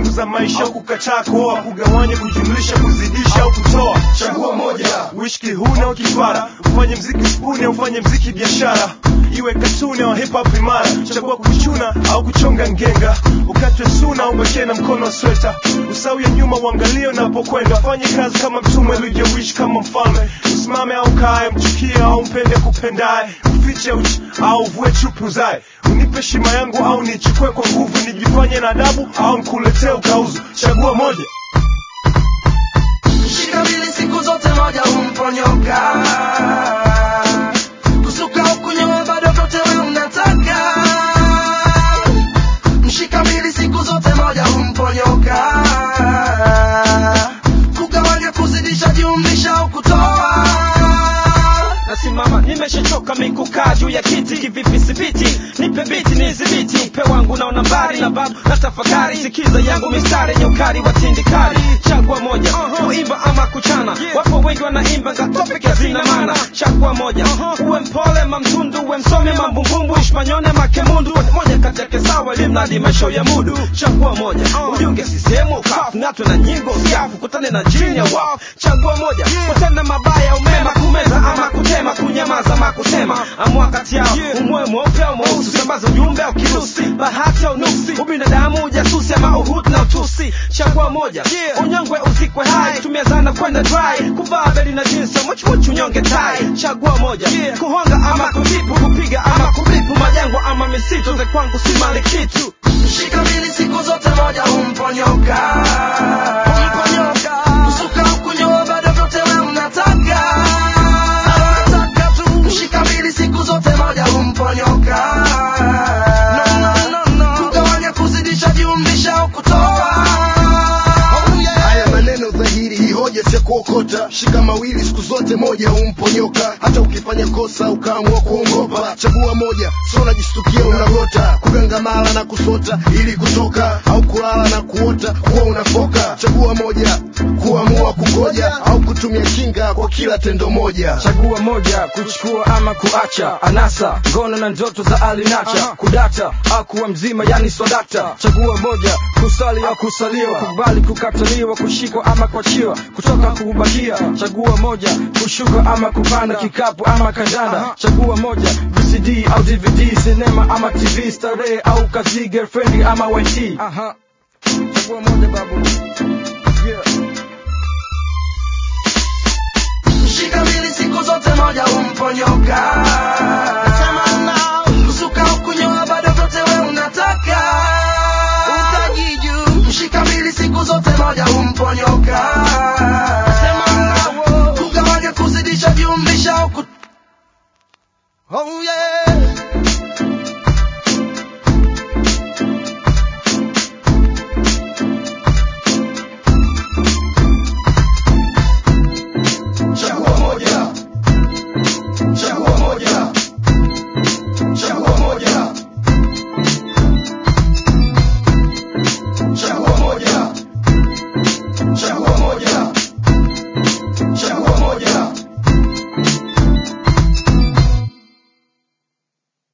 za maisha au kukataa kuoa kugawanya kujumlisha kuzidisha au kutoa chagua moja uishi kihuna au kifara ufanye mziki spuni au ufanye mziki biashara iwe katuni au hip hop imara chagua kuchuna au kuchonga ngenga ukatwe suna au bakie na mkono wa sweta usawi ya nyuma uangalie unapokwenda fanye kazi kama mtume ulijewishi kama mfalme usimame au kae mchukie au mpende kupendaye ufiche uchi au vue chupi uzae unipe heshima yangu au nichukue kwa nguvu nijifanye na adabu au nkuletee ukauzu chagua moja Shika mbili siku zote moja humponyoka kusuka au kunyoa bado vyote we unataka mshika mbili siku zote moja humponyoka kugawanya kuzidisha jumlisha au kutoa nasimama nimeshachoka mikukaa juu ya kiti kivipi sipiti nipe biti nizibiti upe wangu naona mbali na babu na tafakari sikiza yangu mistari yenye ukali wa tindikali chagua moja kuimba ama kuchana wapo wengi wanaimba ngatopeke hazina maana chagua moja uwe mpole mamtundu uwe msome mambumbumbu ishmanyone makemundu moja kati yake sawa limradi maisha ya mudu chagua moja ujiunge sisehemu ukafu ng'atwe na nyingo usiafu kutane na jini ya wafu chagua moja kutenda mabaya umema kumeza ama kutema kunyamaza ama kusema amua kati yao umwe mweupe au mweusi usambaza ujumbe au kirusi bahati au nuksi ubinadamu ujasusi ama uhutu na utusi chagua moja unyongwe uzikwe hai tumia zana kwenda dry kuvaa beli na jinsi muchmuchu unyonge tai chagua moja kuhonga ama kutipu kupiga ama kubipu majangwa ama misitu ze kwangu si mali kitu Shika mbili siku zote moja humponyoka humponyoka kusuka au kunyoa bado vyote we unataka unataka tu mshika mbili siku zote moja humponyoka no, no, no, no. kugawanya kuzidisha jumlisha au kutoa haya maneno dhahiri hii hoja si ya kuokota shika mawili siku zote moja humponyoka hata ukifanya kosa ukaamua kuongopa chagua moja sio unajistukia unagota kugangamala na kusota ili kutoka au kulala na kuota kuwa unafoka chagua moja kuamua kungoja au kutumia kinga kwa kila tendo moja chagua moja kuchukua ama kuacha anasa ngono na ndoto za alinacha kudata au kuwa mzima yani swadakta chagua moja kusali au kusaliwa kubali kukataliwa kushikwa ama kuachiwa kutoka kubakia chagua moja kushuka ama kupanda kikapu ama kandanda chagua moja vcd au dvd sinema ama tv starehe au kazi girlfriend ama yt Aha. chagua moja babu